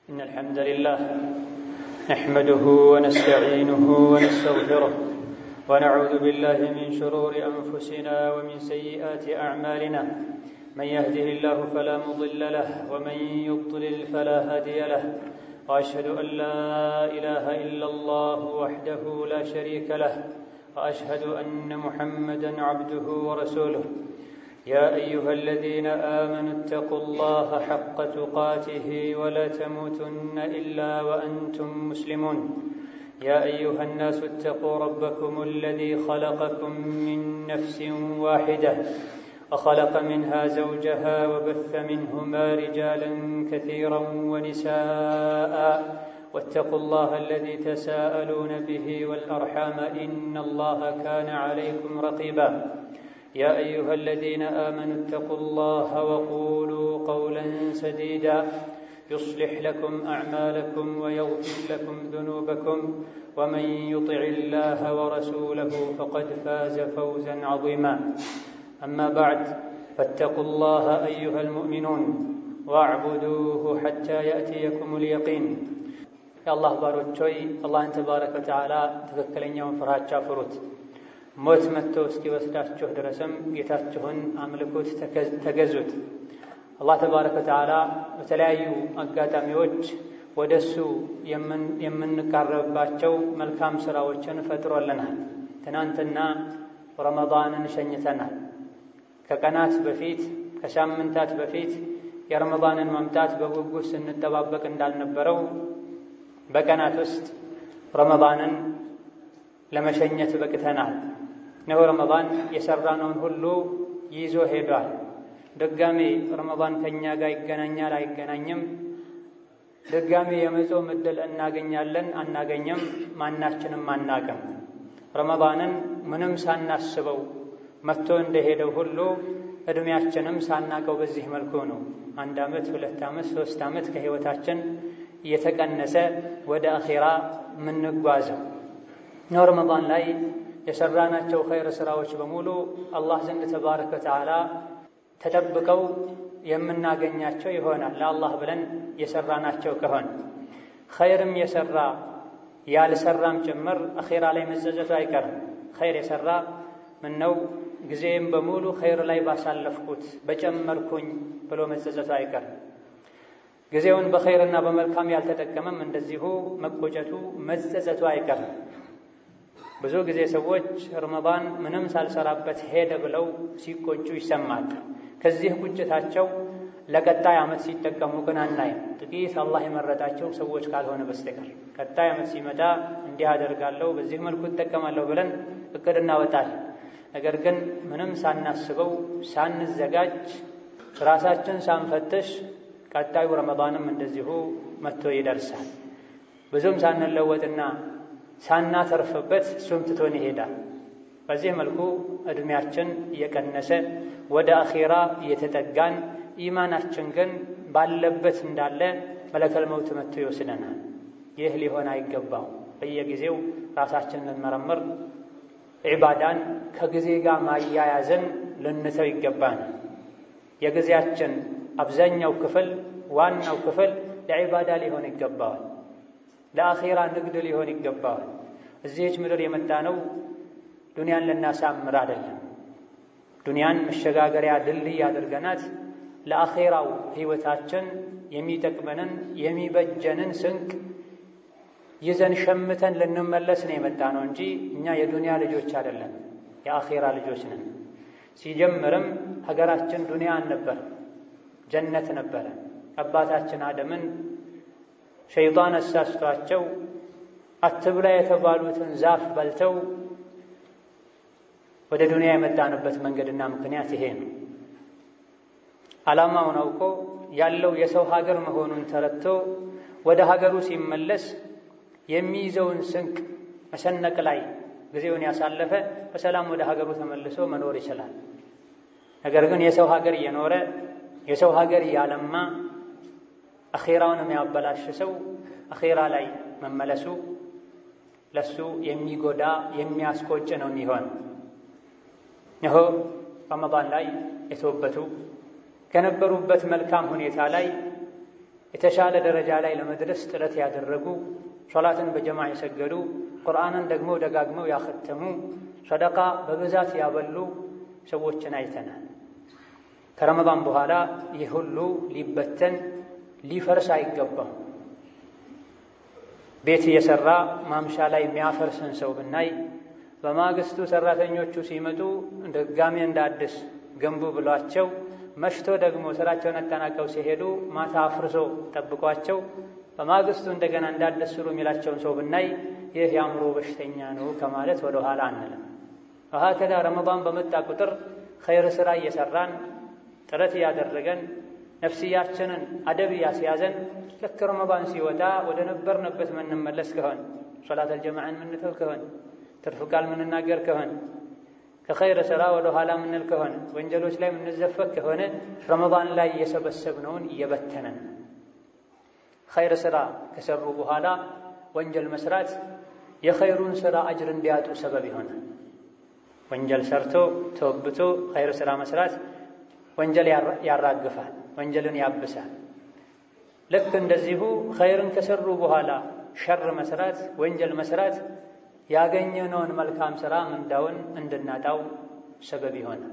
إن الحمد لله نحمده ونستعينه ونستغفره ونعوذ بالله من شرور أنفسنا ومن سيئات أعمالنا من يهده الله فلا مضل له ومن يضلل فلا هادي له وأشهد أن لا إله إلا الله وحده لا شريك له وأشهد أن محمدا عبده ورسوله يا أيها الذين آمنوا اتقوا الله حق تقاته ولا تموتن إلا وأنتم مسلمون يا أيها الناس اتقوا ربكم الذي خلقكم من نفس واحدة وخلق منها زوجها وبث منهما رجالا كثيرا ونساء واتقوا الله الذي تساءلون به والأرحام إن الله كان عليكم رقيبا يا أيها الذين آمنوا اتقوا الله وقولوا قولا سديدا يصلح لكم أعمالكم ويغفر لكم ذنوبكم ومن يطع الله ورسوله فقد فاز فوزا عظيما أما بعد فاتقوا الله أيها المؤمنون واعبدوه حتى يأتيكم اليقين يا الله باروتشوي الله تبارك وتعالى تذكرين يوم فرهاتشا فروت ሞት መጥቶ እስኪወስዳችሁ ድረስም ጌታችሁን አምልኩት፣ ተገዙት። አላህ ተባረከ ወተዓላ በተለያዩ አጋጣሚዎች ወደ እሱ የምንቃረብባቸው መልካም ሥራዎችን ፈጥሮልናል። ትናንትና ረመዳንን ሸኝተናል። ከቀናት በፊት ከሳምንታት በፊት የረመዳንን መምጣት በጉጉት ስንጠባበቅ እንዳልነበረው በቀናት ውስጥ ረመዳንን ለመሸኘት በቅተናል። ነው ረመዳን የሰራነውን ሁሉ ይዞ ሄዷል። ድጋሜ ረመዳን ከእኛ ጋር ይገናኛል አይገናኝም፣ ድጋሜ የመጾም ዕድል እናገኛለን አናገኝም፣ ማናችንም አናቅም። ረመዳንን ምንም ሳናስበው መጥቶ እንደሄደው ሁሉ ዕድሜያችንም ሳናቀው በዚህ መልኩ ነው አንድ ዓመት ሁለት ዓመት ሦስት ዓመት ከሕይወታችን እየተቀነሰ ወደ አኼራ የምንጓዘው ነው። ረመዳን ላይ የሰራናቸው ኸይር ሥራዎች በሙሉ አላህ ዘንድ ተባረከ ወተዓላ ተጠብቀው የምናገኛቸው ይሆናል። ለአላህ ብለን የሰራናቸው ከሆነ ኸይርም የሰራ ያልሰራም ጭምር አኼራ ላይ መጸጸቱ አይቀርም። ኸይር የሰራ ምነው ጊዜም በሙሉ ኸይር ላይ ባሳለፍኩት በጨመርኩኝ ብሎ መጸጸቱ አይቀርም። ጊዜውን በኸይርና በመልካም ያልተጠቀመም እንደዚሁ መቆጨቱ መጸጸቱ አይቀርም። ብዙ ጊዜ ሰዎች ረመዳን ምንም ሳልሰራበት ሄደ ብለው ሲቆጩ ይሰማል። ከዚህ ቁጭታቸው ለቀጣይ ዓመት ሲጠቀሙ ግን አናይም። ጥቂት አላህ የመረጣቸው ሰዎች ካልሆነ በስተቀር ቀጣይ ዓመት ሲመጣ እንዲህ አደርጋለሁ፣ በዚህ መልኩ እጠቀማለሁ ብለን እቅድ እናወጣለን። ነገር ግን ምንም ሳናስበው ሳንዘጋጅ ራሳችን ሳንፈትሽ ቀጣዩ ረመዳንም እንደዚሁ መጥቶ ይደርሳል። ብዙም ሳንለወጥና ሳናተርፍበት እሱም ትቶን ይሄዳል። በዚህ መልኩ ዕድሜያችን እየቀነሰ ወደ አኼራ እየተጠጋን ኢማናችን ግን ባለበት እንዳለ መለከል መውት መጥቶ ይወስደናል። ይህ ሊሆን አይገባው። በየጊዜው ራሳችን ልንመረምር፣ ዒባዳን ከጊዜ ጋር ማያያዝን ልንተው ይገባናል። የጊዜያችን አብዛኛው ክፍል ዋናው ክፍል ለዒባዳ ሊሆን ይገባዋል። ለአኼራ ንግድ ሊሆን ይገባዋል። እዚህች ምድር የመጣ ነው ዱንያን ልናሳምር አይደለም። ዱንያን መሸጋገሪያ ድልድይ አድርገናት ለአኼራው ሕይወታችን የሚጠቅመንን የሚበጀንን ስንቅ ይዘን ሸምተን ልንመለስ ነው የመጣ ነው እንጂ እኛ የዱንያ ልጆች አይደለም፣ የአኼራ ልጆች ነን። ሲጀምርም ሀገራችን ዱንያ አልነበረ፣ ጀነት ነበረ። አባታችን አደምን ሸይጣን አሳስቷቸው አትብላ የተባሉትን ዛፍ በልተው ወደ ዱንያ የመጣንበት መንገድና ምክንያት ይሄ ነው። ዓላማውን አውቆ ያለው የሰው ሀገር መሆኑን ተረድቶ ወደ ሀገሩ ሲመለስ የሚይዘውን ስንቅ መሰነቅ ላይ ጊዜውን ያሳለፈ በሰላም ወደ ሀገሩ ተመልሶ መኖር ይችላል። ነገር ግን የሰው ሀገር እየኖረ የሰው ሀገር እያለማ አኼራውን የሚያበላሽ ሰው አኼራ ላይ መመለሱ ለሱ የሚጎዳ የሚያስቆጭ ነው የሚሆን። ይኸው ረመዳን ላይ የተወበቱ ከነበሩበት መልካም ሁኔታ ላይ የተሻለ ደረጃ ላይ ለመድረስ ጥረት ያደረጉ ሶላትን በጀማ የሰገዱ ቁርአንን ደግሞ ደጋግመው ያኸተሙ ሰደቃ በብዛት ያበሉ ሰዎችን አይተናል። ከረመዳን በኋላ ይህ ሁሉ ሊበተን ሊፈርስ አይገባም። ቤት እየሰራ ማምሻ ላይ የሚያፈርስን ሰው ብናይ በማግስቱ ሰራተኞቹ ሲመጡ ድጋሜ እንደ አዲስ ገንቡ ብሏቸው መሽቶ ደግሞ ስራቸውን አጠናቀው ሲሄዱ ማታ አፍርሶ ጠብቋቸው በማግስቱ እንደገና እንዳዲስ ስሩ የሚላቸውን ሰው ብናይ ይህ የአእምሮ በሽተኛ ነው ከማለት ወደ ኋላ አንልም። ወሀከዛ ረመዳን በመጣ ቁጥር ኸይር ስራ እየሰራን ጥረት እያደረገን ነፍስያችንን አደብ እያስያዘን ልክ ረመዳን ሲወጣ ወደ ነበርንበት ምንመለስ ከሆን ሶላት አልጀማዕን ምንተው ከሆን ትርፍ ቃል ምንናገር ከሆን ከኸይር ስራ ወደ ኋላ ምንል ከሆነ ወንጀሎች ላይ ምንዘፈቅ ከሆነ ረመዳን ላይ እየሰበሰብነውን እየበተነን ኸይር ስራ ከሰሩ በኋላ ወንጀል መስራት የኸይሩን ስራ አጅር እንዲያጡ ሰበብ ይሆናል። ወንጀል ሰርቶ ተወብቶ ኸይር ስራ መስራት ወንጀል ያራግፋል፣ ወንጀልን ያብሳል። ልክ እንደዚሁ ኸይርን ከሰሩ በኋላ ሸር መስራት፣ ወንጀል መስራት ያገኘነውን መልካም ስራ ምንዳውን እንድናጣው ሰበብ ይሆናል።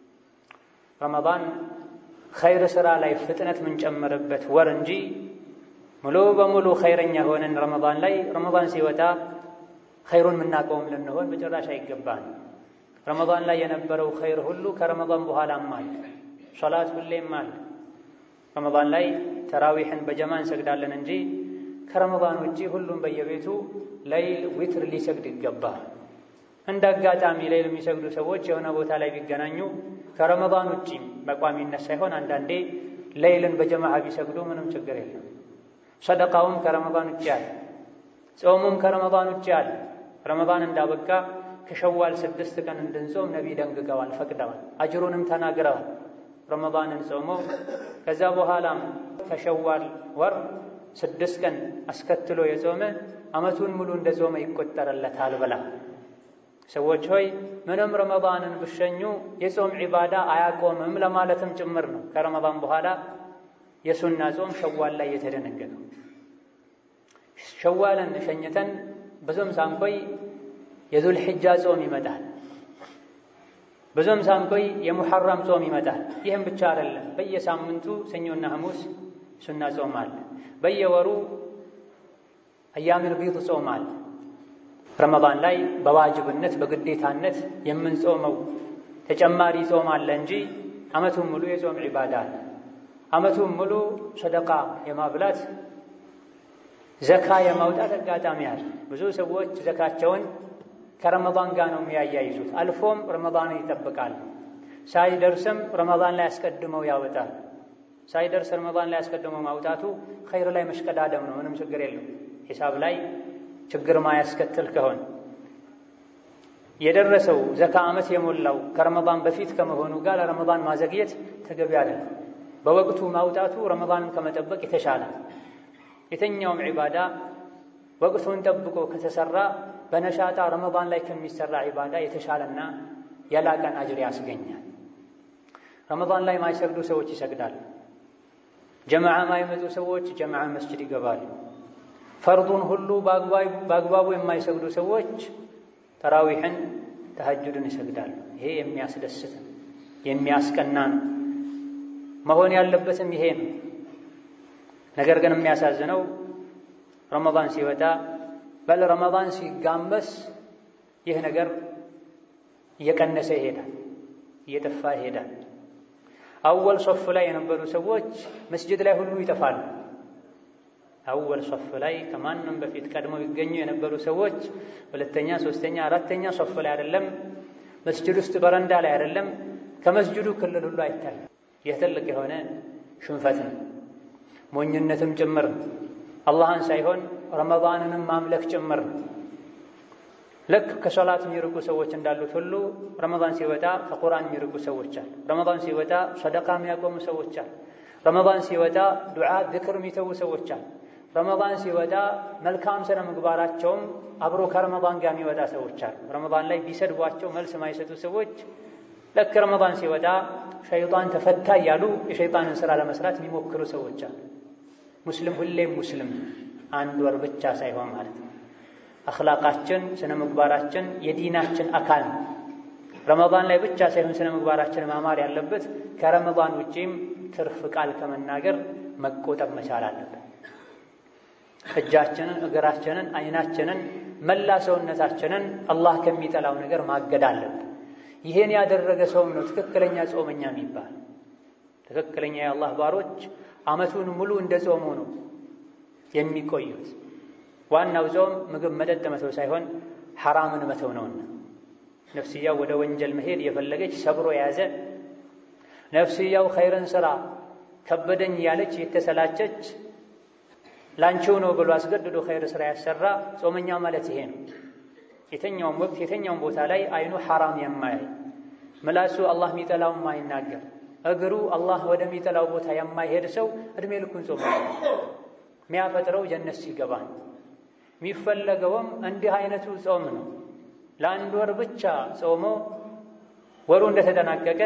ረመዳን ኸይር ስራ ላይ ፍጥነት የምንጨምርበት ወር እንጂ ሙሉ በሙሉ ኸይረኛ ሆነን ረመዳን ላይ ረመዳን ሲወጣ ኸይሩን የምናቀውም ልንሆን በጭራሽ አይገባን። ረመዳን ላይ የነበረው ኸይር ሁሉ ከረመዳን በኋላም አለ። ሶላት ሁሌም አለ። ረመዳን ላይ ተራዊሕን በጀማ እንሰግዳለን እንጂ ከረመዳን ውጪ ሁሉም በየቤቱ ለይል ዊትር ሊሰግድ ይገባል። እንደ አጋጣሚ ለይል የሚሰግዱ ሰዎች የሆነ ቦታ ላይ ቢገናኙ ከረመዳን ውጪም በቋሚነት ሳይሆን አንዳንዴ ለይልን በጀማዓ ቢሰግዱ ምንም ችግር የለም። ሰደቃውም ከረመዳን ውጭ አለ። ጾሙም ከረመዳን ውጭ አለ። ረመዳን እንዳበቃ ከሸዋል ስድስት ቀን እንድንጾም ነቢይ ደንግገዋል፣ ፈቅደዋል፣ አጅሩንም ተናግረዋል። ረመዳንን ጾሞ ከዛ በኋላም ከሸዋል ወር ስድስት ቀን አስከትሎ የጾመ ዓመቱን ሙሉ እንደ ጾመ ይቆጠርለታል ብላ ሰዎች ሆይ ምንም ረመዳንን ብሸኙ የጾም ዒባዳ አያቆምም ለማለትም ጭምር ነው። ከረመዳን በኋላ የሱና ጾም ሸዋል ላይ የተደነገገው። ሸዋልን ሸኝተን ብዙም ሳንቆይ የዙል ሒጃ ጾም ይመጣል። ብዙም ሳንቆይ የሙሐረም ጾም ይመጣል። ይህም ብቻ አይደለም፣ በየሳምንቱ ሰኞና ሐሙስ ሱና ጾም አለ። በየወሩ አያሚል ቢድ ጾም አለ። ረመዳን ላይ በዋጅብነት በግዴታነት የምንጾመው ተጨማሪ ጾም አለ እንጂ ዓመቱን ሙሉ የጾም ዒባዳ አለ። ዓመቱን ሙሉ ሰደቃ የማብላት ዘካ የማውጣት አጋጣሚ አለ። ብዙ ሰዎች ዘካቸውን ከረመዳን ጋር ነው የሚያያይዙት። አልፎም ረመዳንን ይጠብቃል። ሳይደርስም ረመዳን ላይ አስቀድመው ያወጣል። ሳይደርስ ረመዳን ላይ አስቀድመው ማውጣቱ ኸይር ላይ መሽቀዳደም ነው። ምንም ችግር የለም። ሂሳብ ላይ ችግር ማያስከትል ከሆነ የደረሰው ዘካ ዓመት የሞላው ከረመዳን በፊት ከመሆኑ ጋር ለረመዳን ማዘግየት ተገቢ አይደለም። በወቅቱ ማውጣቱ ረመዳንን ከመጠበቅ የተሻለ የትኛውም ዒባዳ ወቅቱን ጠብቆ ከተሰራ በነሻጣ ረመዳን ላይ ከሚሰራ ዒባዳ የተሻለና የላቀን አጅር ያስገኛል። ረመዳን ላይ ማይሰግዱ ሰዎች ይሰግዳሉ። ጀማዓ ማይመጡ ሰዎች ጀማዓ መስጅድ ይገባሉ። ፈርዱን ሁሉ በአግባቡ የማይሰግዱ ሰዎች ተራዊሕን፣ ተሐጁድን ይሰግዳሉ። ይሄ የሚያስደስት የሚያስቀና ነው። መሆን ያለበትም ይሄ ነው። ነገር ግን የሚያሳዝነው ረመዳን ሲወጣ በል ረመዳን ሲጋመስ ይህ ነገር እየቀነሰ ይሄዳል፣ እየጠፋ ይሄዳል። አወል ሶፍ ላይ የነበሩ ሰዎች መስጅድ ላይ ሁሉ ይጠፋሉ። አወል ሶፍ ላይ ከማንም በፊት ቀድመው ይገኙ የነበሩ ሰዎች ሁለተኛ፣ ሶስተኛ፣ አራተኛ ሶፍ ላይ አይደለም፣ መስጅድ ውስጥ በረንዳ ላይ አይደለም፣ ከመስጅዱ ክልል ሁሉ አይታይም። ይህ ትልቅ የሆነ ሽንፈት ነው፣ ሞኝነትም ጭምር ነው። አላህን ሳይሆን ረመዳንንም ማምለክ ጭምር ነው። ልክ ከሶላት የሚርቁ ሰዎች እንዳሉት ሁሉ ረመዳን ሲወጣ ከቁርአን የሚርቁ ሰዎች አሉ። ረመዳን ሲወጣ ሰደቃ የሚያቆሙ ሰዎች አሉ። ረመዳን ሲወጣ ዱዓ፣ ዝክር የሚተዉ ሰዎች አሉ። ረመዳን ሲወጣ መልካም ስነ ምግባራቸውም አብሮ ከረመዳን ጋር የሚወጣ ሰዎች አሉ። ረመዳን ላይ ቢሰድቧቸው መልስ የማይሰጡ ሰዎች ልክ ረመዳን ሲወጣ ሸይጣን ተፈታ እያሉ የሸይጣንን ስራ ለመስራት የሚሞክሩ ሰዎች አሉ። ሙስሊም ሁሌም ሙስሊም አንድ ወር ብቻ ሳይሆን ማለት ነው። አኽላቃችን ስነ ምግባራችን የዲናችን አካል ነው። ረመዳን ላይ ብቻ ሳይሆን ስነ ምግባራችን ማማር ያለበት ከረመዳን ውጪም ትርፍ ቃል ከመናገር መቆጠብ መቻል አለብን። እጃችንን፣ እግራችንን፣ አይናችንን፣ መላ ሰውነታችንን አላህ ከሚጠላው ነገር ማገድ አለብን። ይሄን ያደረገ ሰውም ነው ትክክለኛ ጾመኛ የሚባል። ትክክለኛ የአላህ ባሮች ዓመቱን ሙሉ እንደ ጾሙ ነው የሚቆዩት። ዋናው ጾም ምግብ መጠጥ መተው ሳይሆን ሐራምን መተው ነውና ነፍስያው ወደ ወንጀል መሄድ የፈለገች ሰብሮ የያዘ ነፍስያው ኸይርን ስራ ከበደኝ ያለች የተሰላቸች ላንቺው ነው ብሎ አስገድዶ ኸይር ስራ ያሰራ ጾመኛ ማለት ይሄ ነው። የተኛውም ወቅት የተኛውም ቦታ ላይ አይኑ ሐራም የማያይ ምላሱ አላህ የሚጠላው የማይናገር እግሩ አላህ ወደሚጠላው ቦታ የማይሄድ ሰው እድሜ ልኩን ጾመ የሚያፈጥረው ጀነት ሲገባ የሚፈለገውም እንዲህ አይነቱ ጾም ነው። ለአንድ ወር ብቻ ጾሞ ወሩ እንደተጠናቀቀ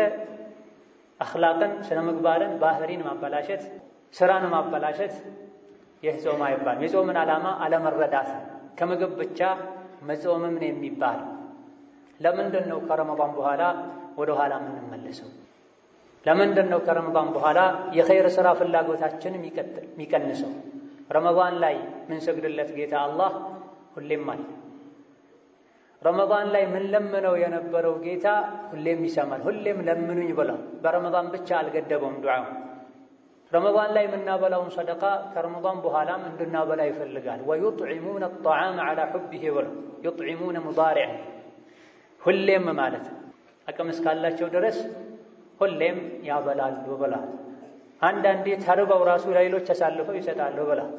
አኽላቅን፣ ስነ ምግባርን፣ ባህሪን ማበላሸት፣ ስራን ማበላሸት ይህ ጾም አይባልም። የጾምን ዓላማ አለመረዳት ከምግብ ብቻ መጾምም ነው የሚባል። ለምንድን ነው ከረመዳን በኋላ ወደ ኋላ የምንመለሰው? ለምንድን ነው ከረመዳን በኋላ የኸይር ሥራ ፍላጎታችን የሚቀንሰው? ረመዳን ላይ ምንሰግድለት ጌታ አላህ ሁሌም አለ። ረመዳን ላይ ምን ለምነው የነበረው ጌታ ሁሌም ይሰማል። ሁሌም ለምኑኝ ብሏል። በረመዳን ብቻ አልገደበውም ዱዓው። ረመዳን ላይ የምናበላውን ሰደቃ ከረመዳን በኋላም እንድናበላ ይፈልጋል። ወዩጥዒሙነ አጣዓመ ዐላ ሑቢሂ ብሎ ዩጥዒሙነ ሙዳሪዕ ሁሌም ማለት አቅም እስካላቸው ድረስ ሁሌም ያበላሉ ብሏል። አንዳንዴ ተርበው ራሱ ለሌሎች አሳልፈው ይሰጣሉ ብሏል።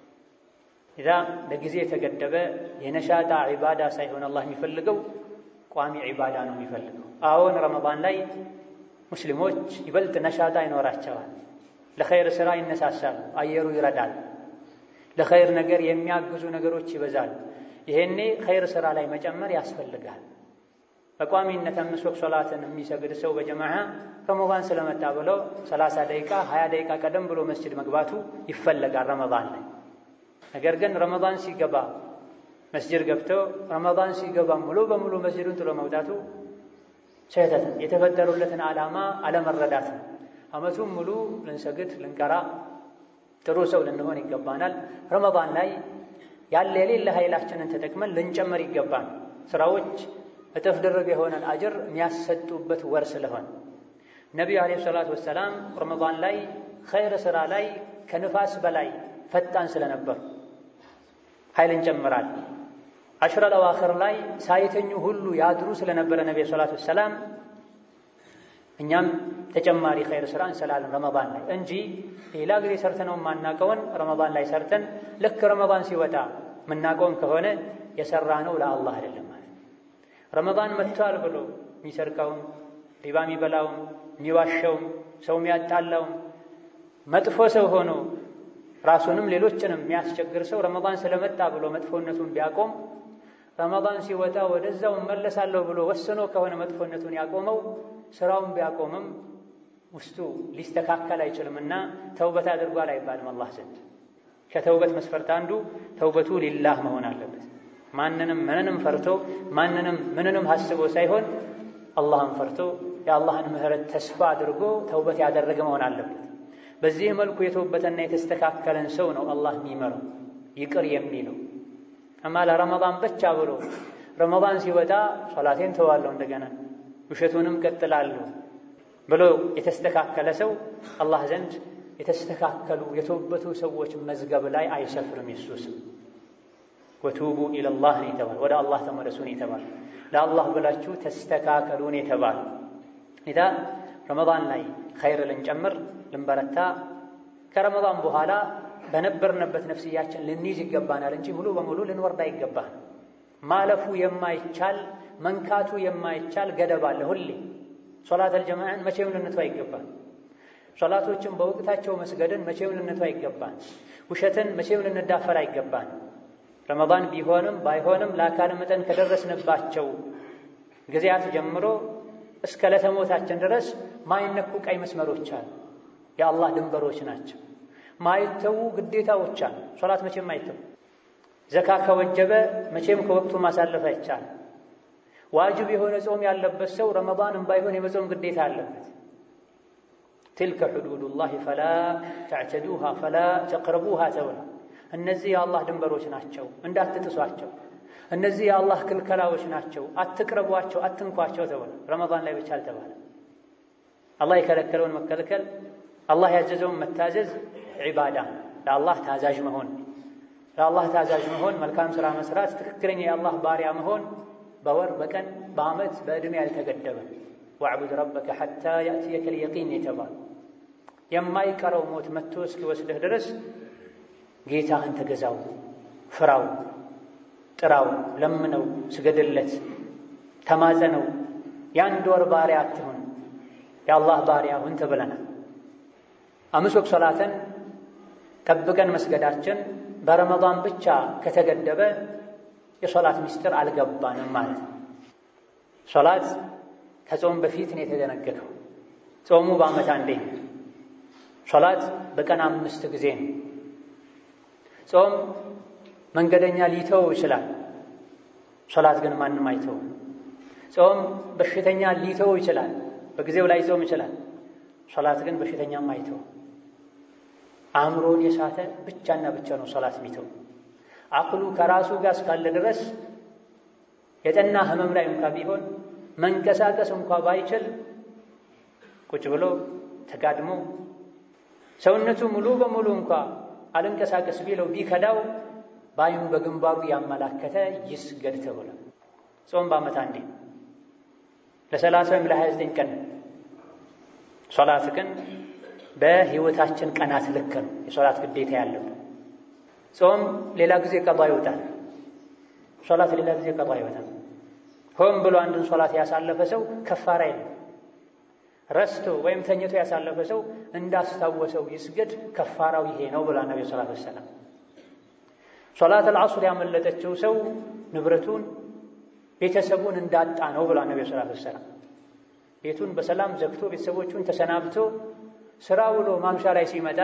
ኢዛ ለጊዜ የተገደበ የነሻጣ ዒባዳ ሳይሆን አላህ የሚፈልገው ቋሚ ዒባዳ ነው የሚፈልገው። አዎን ረመዳን ላይ ሙስሊሞች ይበልጥ ነሻጣ ይኖራቸዋል። ለኸይር ሥራ ይነሳሳሉ። አየሩ ይረዳል። ለኸይር ነገር የሚያግዙ ነገሮች ይበዛሉ። ይሄኔ ኸይር ሥራ ላይ መጨመር ያስፈልጋል። በቋሚነት አምስት ወቅት ሶላትን የሚሰግድ ሰው በጀማዓ ረመዳን ስለመጣ ብለው ሰላሳ ደቂቃ ሀያ ደቂቃ ቀደም ብሎ መስጅድ መግባቱ ይፈለጋል ረመዳን ላይ። ነገር ግን ረመዳን ሲገባ መስጅድ ገብቶ ረመዳን ሲገባ ሙሉ በሙሉ መስጅዱን ጥሎ መውጣቱ ስህተት፣ የተፈጠሩለትን ዓላማ አለመረዳት ነው። ዓመቱን ሙሉ ልንሰግድ ልንቀራ ጥሩ ሰው ልንሆን ይገባናል። ረመዳን ላይ ያለ የሌለ ኃይላችንን ተጠቅመን ልንጨምር ይገባል። ስራዎች እጥፍ ድርብ የሆነን አጅር የሚያሰጡበት ወር ስለሆነ ነቢዩ ዓለይሂ ሰላቱ ወሰላም ረመዳን ላይ ኸይር ሥራ ላይ ከንፋስ በላይ ፈጣን ስለነበሩ ኃይል እንጨምራል። አሽረል አዋኽር ላይ ሳይተኙ ሁሉ ያድሩ ስለነበረ ነቢዩ ሰላቱ ወሰላም እኛም ተጨማሪ ኸይር ስራ እንሰላለን ረመዳን ላይ እንጂ ሌላ ጊዜ ሰርተነው የማናቀውን ረመዳን ላይ ሰርተን ልክ ረመዳን ሲወጣ የምናቀውን ከሆነ የሰራ ነው ለአላህ አይደለም ማለት። ረመዳን መጥቷል ብሎ የሚሰርቀውም ሪባ የሚበላውም የሚዋሸውም ሰው የሚያጣላውም መጥፎ ሰው ሆኖ ራሱንም ሌሎችንም የሚያስቸግር ሰው ረመዳን ስለመጣ ብሎ መጥፎነቱን ቢያቆም ረመዳን ሲወጣ ወደዛው እመለሳለሁ ብሎ ወስኖ ከሆነ መጥፎነቱን ያቆመው ስራውን ቢያቆምም ውስጡ ሊስተካከል አይችልምና ተውበት አድርጓል አይባልም አላህ ዘንድ። ከተውበት መስፈርት አንዱ ተውበቱ ሊላህ መሆን አለበት። ማንንም ምንንም ፈርቶ ማንንም ምንንም ሀስቦ ሳይሆን አላህን ፈርቶ የአላህን ምሕረት ተስፋ አድርጎ ተውበት ያደረገ መሆን አለበት። በዚህ መልኩ የተውበተና የተስተካከለን ሰው ነው አላህ የሚመረው ይቅር የሚለው። አማ ለረመዳን ብቻ ብሎ ረመዳን ሲወጣ ሶላቴን ተዋለሁ እንደገና ውሸቱንም ቀጥላለሁ ብሎ የተስተካከለ ሰው አላህ ዘንድ የተስተካከሉ የተውበቱ ሰዎች መዝገብ ላይ አይሰፍርም። የሱስም ወቱቡ ኢለላህ ነው የተባለ ወደ አላህ ተመለሱ ነው የተባለ ለአላህ ብላችሁ ተስተካከሉ ነው የተባለ ኢዳ ረመዳን ላይ ኸይር ልንጨምር ልንበረታ ከረመዳን በኋላ በነበርንበት ነፍስያችን ልንይዝ ይገባናል እንጂ ሙሉ በሙሉ ልንወርድ አይገባን። ማለፉ የማይቻል መንካቱ የማይቻል ገደብ አለ። ሁሌ ሶላተል ጀማዓን መቼም ልንተው አይገባን። ሶላቶችን በወቅታቸው መስገድን መቼም ልንተው አይገባን። ውሸትን መቼም ልንዳፈር አይገባን። ረመዳን ቢሆንም ባይሆንም ለአካል መጠን ከደረስንባቸው ጊዜያት ጀምሮ እስከ ለተሞታችን ድረስ ማይነኩ ቀይ መስመሮች አሉ። የአላህ ድንበሮች ናቸው። ማይተዉ ግዴታዎች አሉ። ሶላት መቼም አይተው። ዘካ ከወጀበ መቼም ከወቅቱ ማሳለፍ አይቻልም። ዋጅብ የሆነ ጾም ያለበት ሰው ረመዳንም ባይሆን የመጾም ግዴታ አለበት። ትልከ ሕዱዱላሂ ፈላ ተዕተዱሃ ፈላ ተቅረቡሃ ተብላ። እነዚህ የአላህ ድንበሮች ናቸው፣ እንዳትጥሷቸው። እነዚህ የአላህ ክልከላዎች ናቸው፣ አትቅረቧቸው፣ አትንኳቸው ተብላ። ረመዳን ላይ ብቻ አልተባለ። አላህ የከለከለውን መከልከል፣ አላህ ያዘዘውን መታዘዝ ዒባዳ ለአላህ ታዛዥ መሆን ለአላህ ታዛዥ መሆን መልካም ሥራ መስራት ትክክለኛ የአላህ ባሪያ መሆን በወር በቀን በዓመት በዕድሜ ያልተገደበ ወዕቡድ ረበከ ሐታ ያእትየከ ልየቂን የተባለ የማይቀረው ሞት መጥቶ እስኪወስድህ ድረስ ጌታህን ተገዛው፣ ፍራው፣ ጥራው፣ ለምነው፣ ስገድለት፣ ተማጸነው። የአንድ ወር ባሪያ አትሁን፣ የአላህ ባሪያ ሁን ተብለናል። አምስት ወቅት ሶላትን ጠብቀን መስገዳችን በረመዳን ብቻ ከተገደበ የሶላት ምስጢር አልገባንም ማለት ነው። ሶላት ከጾም በፊት ነው የተደነገገው። ጾሙ በዓመት አንዴ ነው። ሶላት በቀን አምስት ጊዜ ነው። ጾም መንገደኛ ሊተው ይችላል። ሶላት ግን ማንም አይተው። ጾም በሽተኛ ሊተው ይችላል። በጊዜው ላይ ጾም ይችላል። ሶላት ግን በሽተኛም አይተው። አእምሮን የሳተ ብቻና ብቻ ነው ሶላት የሚተው። አቅሉ ከራሱ ጋር እስካለ ድረስ የጠና ህመም ላይ እንኳ ቢሆን መንቀሳቀስ እንኳ ባይችል ቁጭ ብሎ ተጋድሞ ሰውነቱ ሙሉ በሙሉ እንኳ አልንቀሳቀስ ቢለው ቢከዳው በአይኑ በግንባሩ ያመላከተ ይስገድ ተብሎ ጾም በዓመት አንዴ ለሰላሳ ወይም ለሀያ ዘጠኝ ቀን ሶላት ግን በህይወታችን ቀናት ልክ ነው የሶላት ግዴታ ያለብን። ጾም ሌላ ጊዜ ቀዷ ይወጣል። ሶላት ሌላ ጊዜ ቀዷ ይወጣል። ሆን ብሎ አንድን ሶላት ያሳለፈ ሰው ከፋራ የለም። ረስቶ ወይም ተኝቶ ያሳለፈ ሰው እንዳስታወሰው ይስገድ፣ ከፋራው ይሄ ነው ብላ ነቢ ሰላት ወሰላም። ሶላት አልዓሱር ያመለጠችው ሰው ንብረቱን ቤተሰቡን እንዳጣ ነው ብላ ነቢ ሰላት ወሰላም። ቤቱን በሰላም ዘግቶ ቤተሰቦቹን ተሰናብቶ ስራ ውሎ ማምሻ ላይ ሲመጣ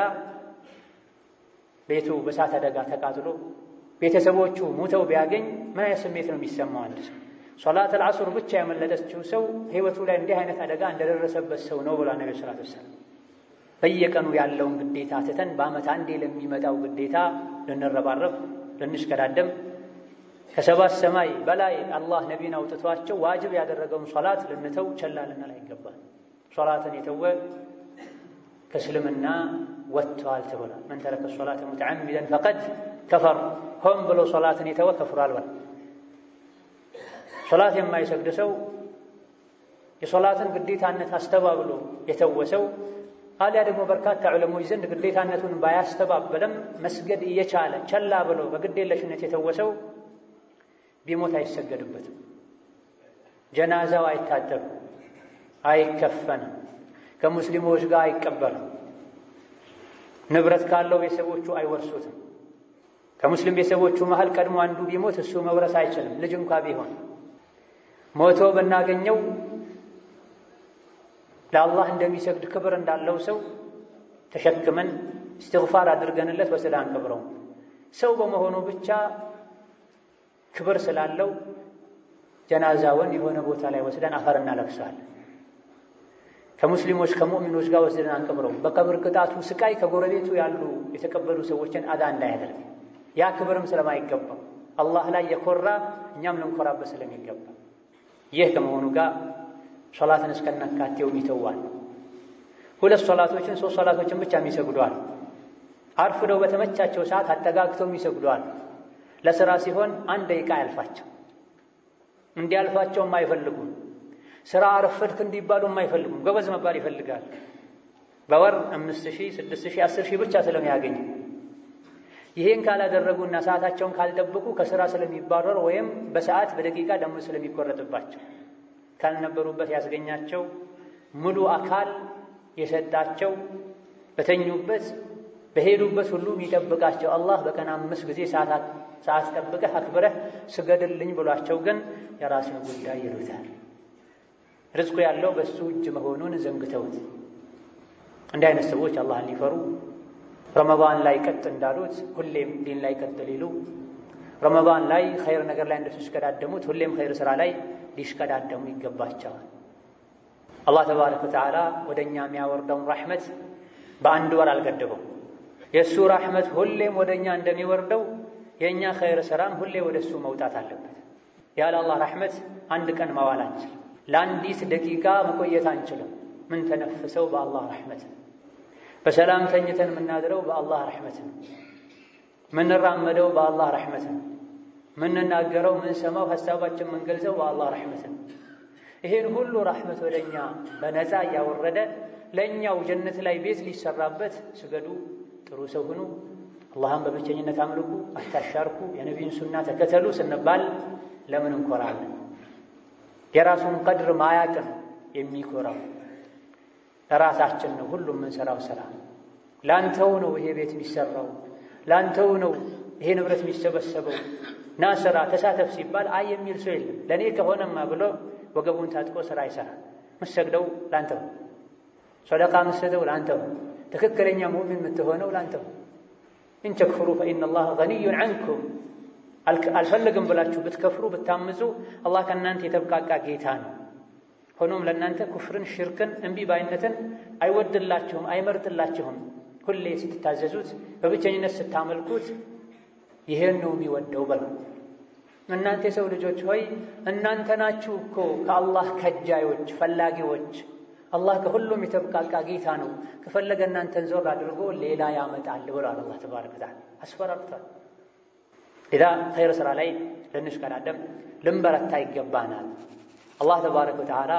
ቤቱ በእሳት አደጋ ተቃጥሎ ቤተሰቦቹ ሙተው ቢያገኝ ምን አይነት ስሜት ነው የሚሰማው? አንድ ሰው ሶላት አልዓሱር ብቻ ያመለጠችው ሰው ህይወቱ ላይ እንዲህ አይነት አደጋ እንደደረሰበት ሰው ነው ብላ ነቢ ሰላት ወሰላም። በየቀኑ ያለውን ግዴታ ትተን በዓመት አንዴ ለሚመጣው ግዴታ ልንረባረብ ልንሽከዳደም ከሰባት ሰማይ በላይ አላህ ነቢን አውጥቷቸው ዋጅብ ያደረገውን ሶላት ልንተው ቸላ ልንል አይገባል። ሶላትን የተወ ከእስልምና ወጥተዋል ተብሏል። መን ተረከ ሶላተ ሙተዓሚደን ፈቀድ ከፈር፣ ሆን ብሎ ሶላትን የተወ ከፍሯል። በል ሶላት የማይሰግድ ሰው የሶላትን ግዴታነት አስተባብሎ የተወ ሰው አሊያ ደግሞ በርካታ ዑለሞች ዘንድ ግዴታነቱን ባያስተባበለም መስገድ እየቻለ ቸላ ብሎ በግዴለሽነት የተወ ሰው ቢሞት አይሰገድበትም። ጀናዛው አይታጠብም፣ አይከፈንም፣ ከሙስሊሞች ጋር አይቀበርም። ንብረት ካለው ቤተሰቦቹ አይወርሱትም። ከሙስሊም ቤተሰቦቹ መሃል ቀድሞ አንዱ ቢሞት እሱ መውረስ አይችልም፣ ልጅ እንኳ ቢሆን ሞቶ ብናገኘው ለአላህ እንደሚሰግድ ክብር እንዳለው ሰው ተሸክመን እስትግፋር አድርገንለት ወስዳ አንቀብረውም። ሰው በመሆኑ ብቻ ክብር ስላለው ጀናዛውን የሆነ ቦታ ላይ ወስደን አፈር እናለብሳለን። ከሙስሊሞች ከሙእሚኖች ጋር ወስደን አንቀብረውም። በቀብር ቅጣቱ ስቃይ ከጎረቤቱ ያሉ የተቀበሉ ሰዎችን አዳ እንዳያደርግ ያ ክብርም ስለማይገባ አላህ ላይ የኮራ እኛም ልንኮራበት ስለሚገባ ይህ ከመሆኑ ጋር ሶላትን እስከናካቴው ይተዋል። ሁለት ሶላቶችን ሶስት ሶላቶችን ብቻ የሚሰግዷል። አርፍደው በተመቻቸው ሰዓት አጠጋግተው የሚሰግዷል። ለስራ ሲሆን አንድ ደቂቃ አያልፋቸው እንዲያልፋቸውም አይፈልጉም። ስራ አረፈድክ እንዲባሉ አይፈልጉም። ጎበዝ መባል ይፈልጋል። በወር አምስት ሺህ ስድስት ሺህ አስር ሺህ ብቻ ስለሚያገኙ ይሄን ካላደረጉና ሰዓታቸውን ካልጠበቁ ከስራ ስለሚባረሩ ወይም በሰዓት በደቂቃ ደሞዝ ስለሚቆረጥባቸው ካልነበሩበት ያስገኛቸው ሙሉ አካል የሰጣቸው በተኙበት በሄዱበት ሁሉ የሚጠብቃቸው አላህ በቀን አምስት ጊዜ ሰዓት ጠብቀህ አክብረህ ስገድልኝ ብሏቸው ግን የራስን ጉዳይ ይሉታል። ርዝቁ ያለው በሱ እጅ መሆኑን ዘንግተውት እንዲህ አይነት ሰዎች አላህን ሊፈሩ ረመዳን ላይ ቀጥ እንዳሉት ሁሌም ዲን ላይ ቀጥ ሊሉ፣ ረመዳን ላይ ኸይር ነገር ላይ እንደተሽቀዳደሙት ሁሌም ኸይር ሥራ ላይ ሊሽቀዳደሙ ይገባቸዋል። አላህ ተባረከ ወተዓላ ወደ እኛ የሚያወርደውን ራሕመት በአንድ ወር አልገደበው። የእሱ ራሕመት ሁሌም ወደ እኛ እንደሚወርደው የእኛ ኸይር ሥራም ሁሌ ወደ እሱ መውጣት አለበት። ያለ አላህ ራሕመት አንድ ቀን መዋል አንችልም። ለአንዲት ደቂቃ መቆየት አንችልም። ምን ተነፍሰው በአላህ ራሕመት ነው። በሰላም ተኝተን የምናድረው በአላህ ራሕመት ነው። ምንራመደው በአላህ ራሕመት ነው። ምንናገረው፣ ምንሰማው፣ ሀሳባችን ምንገልጸው በአላህ ራሕመት ነው። ይሄን ሁሉ ራሕመት ወደ እኛ በነፃ እያወረደ ለእኛው ጀነት ላይ ቤት ሊሰራበት ስገዱ፣ ጥሩ ሰው ሁኑ፣ አላህን በብቸኝነት አምልኩ፣ አታሻርኩ፣ የነቢዩን ሱና ተከተሉ ስንባል ለምን እንኮራለን? የራሱን ቀድር ማያቅን የሚኮራው ለራሳችን ነው። ሁሉም የምንሰራው ስራ ላንተው ነው። ይሄ ቤት የሚሰራው ላንተው ነው። ይሄ ንብረት የሚሰበሰበው ና ስራ ተሳተፍ ሲባል አይ የሚል ሰው የለም። ለእኔ ከሆነማ ብሎ ወገቡን ታጥቆ ስራ አይሰራም። ምሰግደው ላንተው፣ ሰደቃ ምሰደው ላንተው፣ ትክክለኛ ሙእሚን የምትሆነው ላንተው። ኢንተክፍሩ ፈኢነ ላህ ገኒዩን ዐንኩም አልፈልግም ብላችሁ ብትከፍሩ ብታምፁ አላህ ከእናንተ የተብቃቃ ጌታ ነው። ሆኖም ለእናንተ ኩፍርን፣ ሽርክን፣ እምቢ ባይነትን አይወድላችሁም፣ አይመርጥላችሁም። ሁሌ ስትታዘዙት፣ በብቸኝነት ስታመልኩት ይሄን ነው የሚወደው በለው። እናንተ የሰው ልጆች ሆይ እናንተ ናችሁ እኮ ከአላህ ከጃዮች ፈላጊዎች። አላህ ከሁሉም የተብቃቃ ጌታ ነው። ከፈለገ እናንተን ዞር አድርጎ ሌላ ያመጣል ብሏል። አላህ ተባረከ ወተዓላ አስፈራርቷል። ኢዛ ኸይር ሥራ ላይ ልንሽቀዳደም ልንበረታ ይገባናል። አላህ ተባረከ ወተዓላ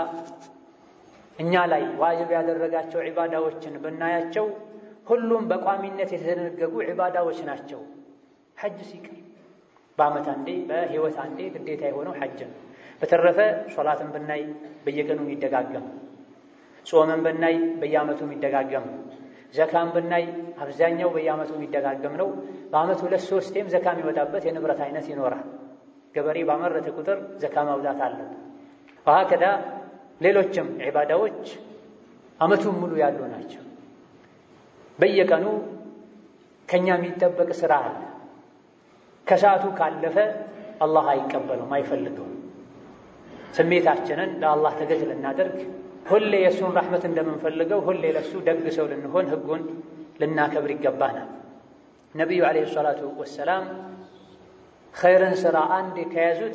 እኛ ላይ ዋጅብ ያደረጋቸው ዒባዳዎችን ብናያቸው ሁሉም በቋሚነት የተደነገጉ ዒባዳዎች ናቸው። ሐጅ ሲቀር በዓመት አንዴ በሕይወት አንዴ ግዴታ የሆነው ሐጅ ነው። በተረፈ ሶላትን ብናይ በየቀኑ የሚደጋገም፣ ጾምን ብናይ በየዓመቱ የሚደጋገም፣ ዘካን ብናይ አብዛኛው በየዓመቱ የሚደጋገም ነው። በዓመት ሁለት ሶስቴም ዘካ የሚወጣበት የንብረት አይነት ይኖራል። ገበሬ ባመረተ ቁጥር ዘካ ማውጣት አለበት። ወሀከዳ ሌሎችም ዒባዳዎች ዓመቱን ሙሉ ያሉ ናቸው። በየቀኑ ከኛ የሚጠበቅ ስራ አለ። ከሰዓቱ ካለፈ አላህ አይቀበለውም፣ አይፈልገውም። ስሜታችንን ለአላህ ተገዥ ልናደርግ ሁሌ የእሱን ረሕመት እንደምንፈልገው ሁሌ ለእሱ ደግ ሰው ልንሆን ሕጉን ልናከብር ይገባናል። ነቢዩ ዓለይሂ ሰላቱ ወሰላም ኸይርን ሥራ አንድ ከያዙት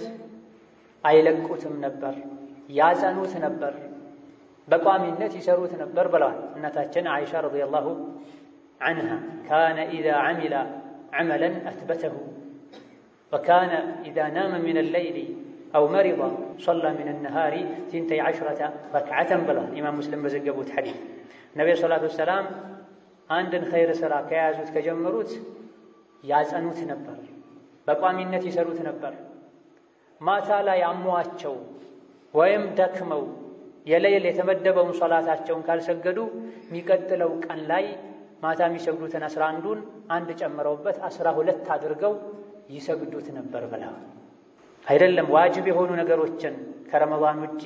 አይለቁትም ነበር፣ ያጸኑት ነበር፣ በቋሚነት ይሰሩት ነበር ብለዋል እናታችን አይሻ ረዲየላሁ ዐንሃ ካነ ኢዛ ዐሚለ ዐመለን አትበተሁ ወካነ ኢዛ ናመ ሚነ ሌይሊ አው መሪض ሶላ ሚነ ነሃሪ ሲንተይ ዐሽረተ ረክዓተን ብለዋል ኢማም ሙስሊም በዘገቡት ሐዲስ ነቢዩ ሰላቱ ወሰላም አንድን ኸይር ሥራ ከያዙት ከጀመሩት ያጸኑት ነበር፣ በቋሚነት ይሰሩት ነበር። ማታ ላይ አሟቸው ወይም ደክመው የሌል የተመደበውን ሶላታቸውን ካልሰገዱ የሚቀጥለው ቀን ላይ ማታ የሚሰግዱትን አስራ አንዱን አንድ ጨምረውበት አስራ ሁለት አድርገው ይሰግዱት ነበር ብላ አይደለም ዋጅብ የሆኑ ነገሮችን ከረመዳን ውጪ